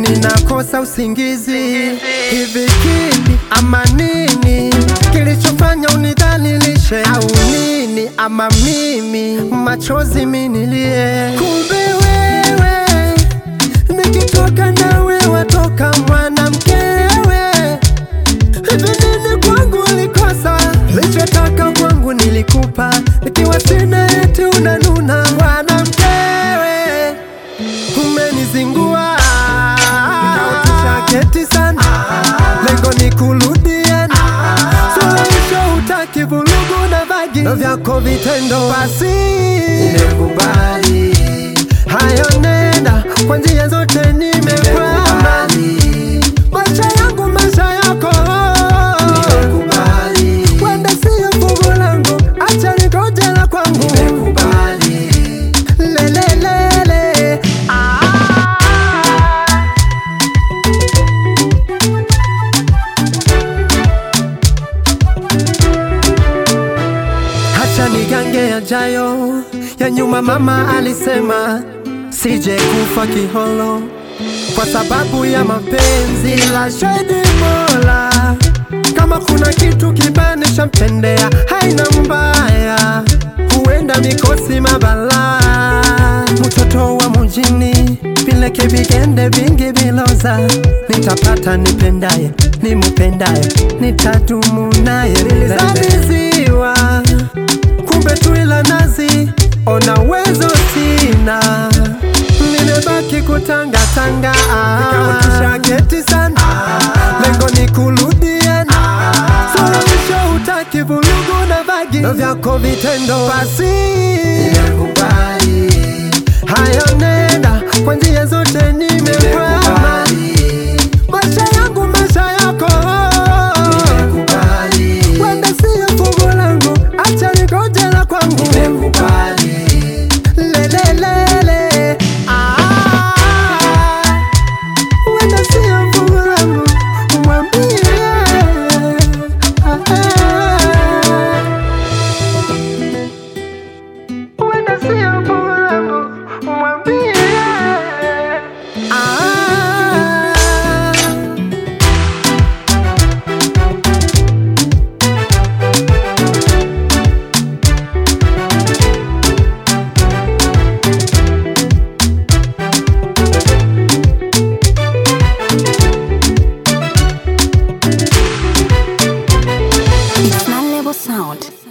ninakosa usingizi. Hivi kini ama nini kilichofanya unidhalilishe, au nini ama mimi machozi minilie? Kumbe wewe nikitoka nawe watoka mwanamkewe. Hivi nini kwangu ulikosa? Lichotaka kwangu nilikupa, ikiwa sina eti unanuna mwanamkewe umenizingua nikautisha keti sana, lengo ni kurudiana, suluhisho utaki vurugu na vagi ndo vyako vitendo, basi nimekubali hayo, nenda kwa njia zote, nimekwama maisha yangu maisha yako, nimekubali wenda siyo fungu langu, acha nikoje la kwangu, nimekubali lelelele ah. Hacha nigange yajayo ya nyuma, mama alisema sije kufa kiholo kwa sababu ya mapenzi, la shahidi Mola. Kama kuna kitu kibanisha mtendea, haina mbaya, huenda mikosi mabala, mtoto wa mujini vileke vigende vingi viloza, nitapata nipendaye, nimupendaye, nitadumu naye, nilizaliziwa kumbe tu ila nazi, ona uwezo sina, nimebaki kutangatanga, nikautisha geti sana, lengo ni kurudiana, suluhisho utaki vurugu na vagi, ndo vyako vitendo, basi nimekubali hayo, nenda kwa njia zote, nimekwama maisha yangu maisha yako wenda siyo fungu langu, acha nikoje la kwangu lelelele ah. wenda siyo fungu langu, mwambie ah, ah. wenda siyo fungu langu, mwambie ah. It's my level sound.